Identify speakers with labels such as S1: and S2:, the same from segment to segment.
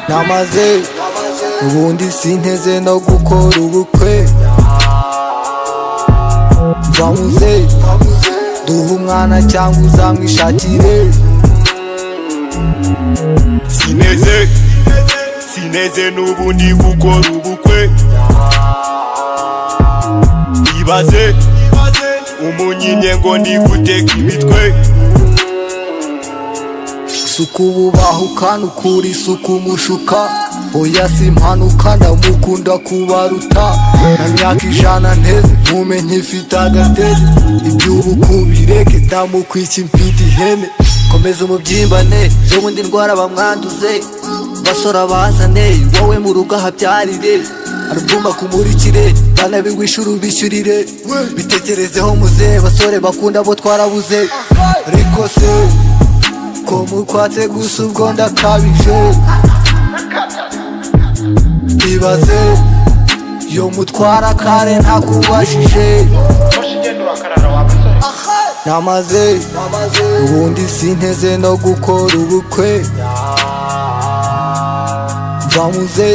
S1: namaze ubundi sinteze no gukora ubukwe babuze duha umwana cyangwa uzamwishakire
S2: sineze sineze n'ubu ndi gukora ubukwe ibaze umunyinye ngo ndi guteka imitwe
S1: isuku bubaha ukanukura isuku mushuka oya si impanuka ndamukunda kubaruta na myaka ijana nteze nkumenye ifite agateze iby'ubuku bireke ndamukwiki mfite ihene komeza umubyimbane n'ubundi ndwara bamwanduze basora bazane wowe mu rugo ahabyarire album akumurikire banabigwisha urubishyurire bitekerezeho muze basore bakunda bo twarabuze ariko se ko mukwatse gusa ubwo ndakabije ibaze yo mutwara kare ntakubajije namaze ubundi sinteze no gukora ubukwe bamuze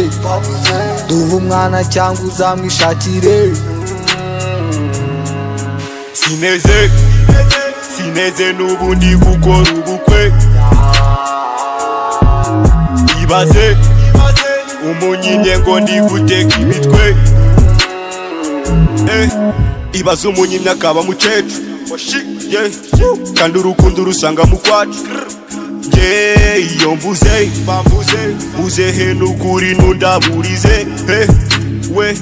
S1: duha umwana cyangwa uzamwishakire
S2: sineze sineze n'ubu ndi gukora ubukwe ibaze umunyinye ngo ndi guteka imitwe Eh, ibaze umunyinye akaba mukecuru Oshi, yeah. kandi urukundo urusanga mu kwacu Yeah, iyo mvuze bambuze uze he n'ukuri n'undaburize Eh, we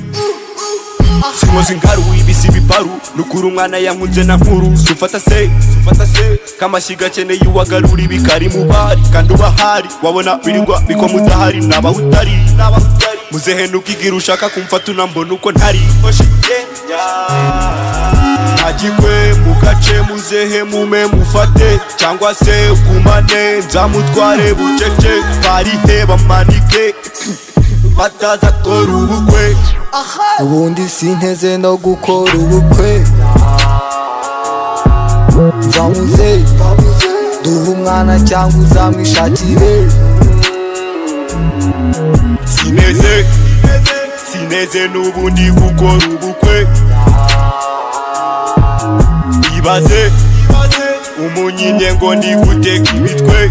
S2: sinkoze inkaru ibisi biparu nukura umwana yankunze na nkuru sufata se sufata se kamashyiga akeneye uwagarura ibikari mu bari kandi ubahari wabona birirwa biko mudahari nabaho utari nabaho utari muzehenuka igira ushaka kumfata unambona uko ntari Oshi, yeah, yeah. ntagikwe mu gace muzehe mume mufate cyangwa se gumane nzamutware bucece barihe bamanike bataza kora ubukwe
S1: ubundi sinteze no gukora ubukwe bamuze duha umwana cyangwa uzamwishakire
S2: sineze sineze n'ubu ndi gukora ubukwe ibaze umunyinye ngo ndi guteka imitwe